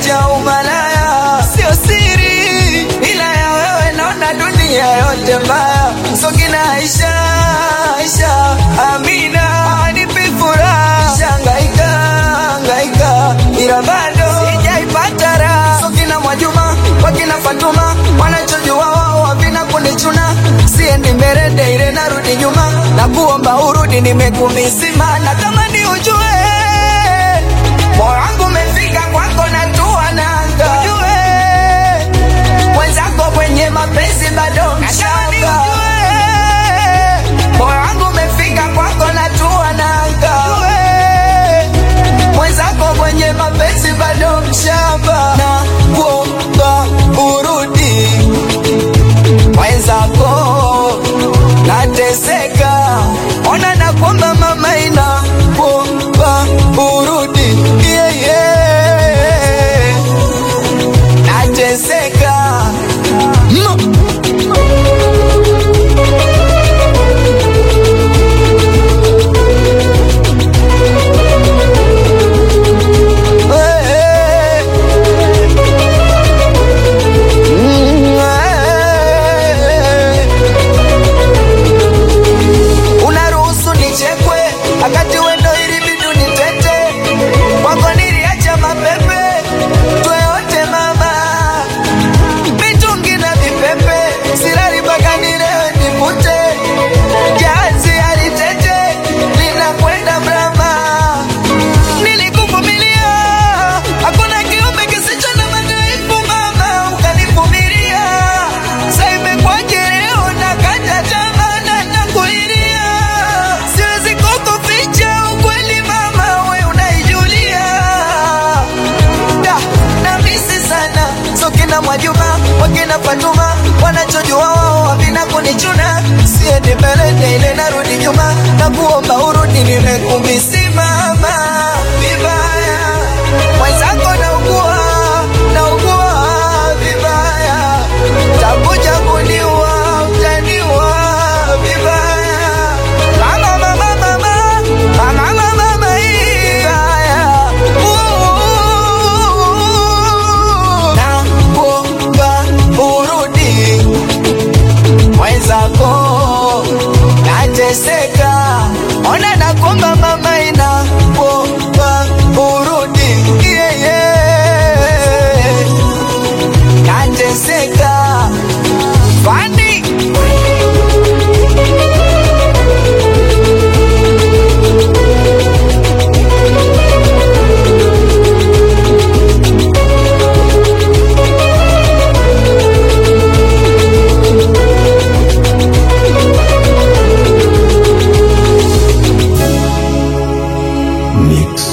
nimeacha umalaya, sio siri, ila ya wewe naona dunia yote mbaya. Sokina Aisha, Aisha, Amina, hanipi furaha, shangaika, hangaika, ila bado sijaipata raha. Sokina Mwajuma, wakina Fatuma, wanachojua wao havina kunichuna, siendi mbele daire, narudi nyuma, na kuomba urudi, nimekumisima na kama ni ujue moyo wangu umefika kwako na tua nanga, ujue mwenzako kwenye mapenzi bado mchanga. Moyo wangu umefika kwako na tua nanga, ujue mwenzako kwenye mapenzi bado mshamba, na kuomba urudi mwenzako nateseka, ona na kuomba mama ina kuomba urudi yeah, yeah. nateseka mm. Eh, mm, eh. unaruhusu nichekwe akati wendo ili bidu nitete kwako niliacha mapepe tweote mama mitungi na vipepe silali mpaka nilewe nipute jazi alitete linakwenda mrama nilikuvumilia hakuna kiumbe kisicho na madhaifu mama ukanivumilia saimekwaje leo nakata tamaa na nakulilia siwezi kukuficha ukweli mama we unaijulia da na misi sana sokina Mwajuma wakina Fatuma wanachojua wao havina kunichuna siendi mbele daile narudi nyuma na kuomba urudi nimekumisimama vibaya mwenzako naugua naugua vibaya takuja kuniua utaniua vibaya mama mama mama mama mama mama vibaya na kuomba urudi mwenzako nateseka, ona nakuomba mama, ina kuomba urudi yeah, yeah. nateseka Fandi Mix